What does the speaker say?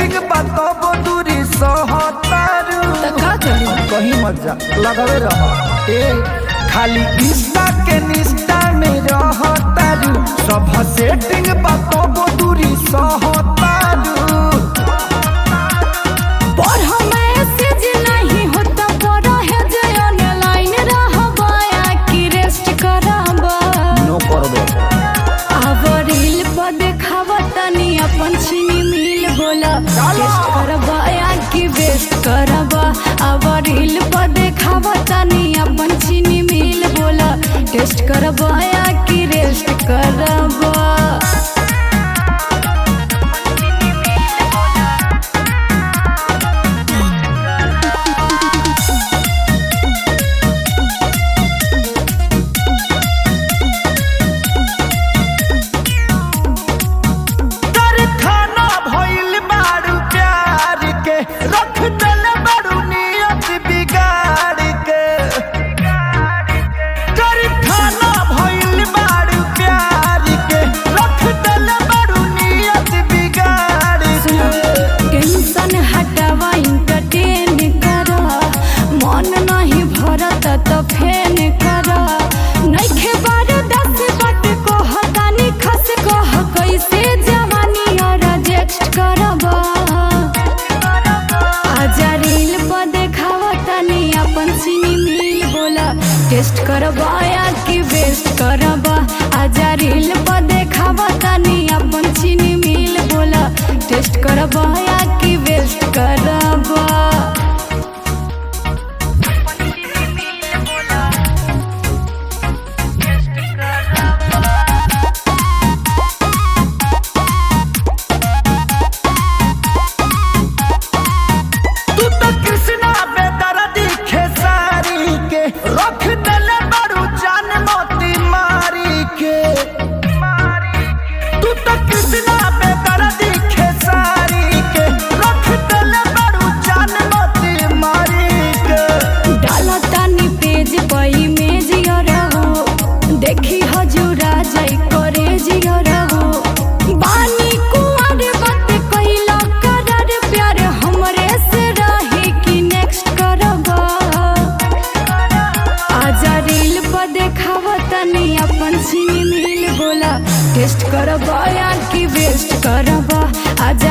setting बताबो दूरी सहतारू त का करी कहीं मत जा लगावे रह ए खाली इंस्टा के निस्टा में रहतारू सब सेटिंग बताबो दूरी सहतारू पढ़ मैसेज नहीं होता पढ़ है जे ऑनलाइन रहबा या कि रेस्ट करबा नो करबे अब रील पर देखावा तनी अपन छिनी मिल बोला टेस्ट करबा या कि वेस्ट करबा अब रील पर देखावा तनी अपन छिनी मिल बोला टेस्ट करबा या कि रेस्ट करबा तर खाना भइल बारू प्यार के रख दल बारू नियत बिगाड़ के तर खाना भइल बारू प्यार के रख दल बारू नियत बिगाड़ के टेंशन हटावा इंटरटेन करा मन नहीं भरत तो फेन करा नइखे बार दस बट को हतानी खस कह कैसे जवानी और रिजेक्ट करबा आजा रील पर देखावा तनी अपन सिनी मिल बोला टेस्ट करबा या कि वेस्ट करबा आजा रील पर देखावा तनी अपन सिनी मिल बोला टेस्ट करबा या कि वेस्ट करबा तू तो कृष्णा बेदर्दी खेसारी के रख दल बारू जान मोती मारी के तू तो कृष्णा बेदर्दी खेसारी के रख दल बारू जान मोती मारी के डाला तानी पेज पर इमेज रहो देखी हजूरा जाई करे रहो बानी कुंवर बात कइला करार प्यार हमरे से रही कि नेक्स्ट करबा आजा रील पर देखावा तनी अपन सिनी मिल बोला टेस्ट करबा या कि वेस्ट करबा आजा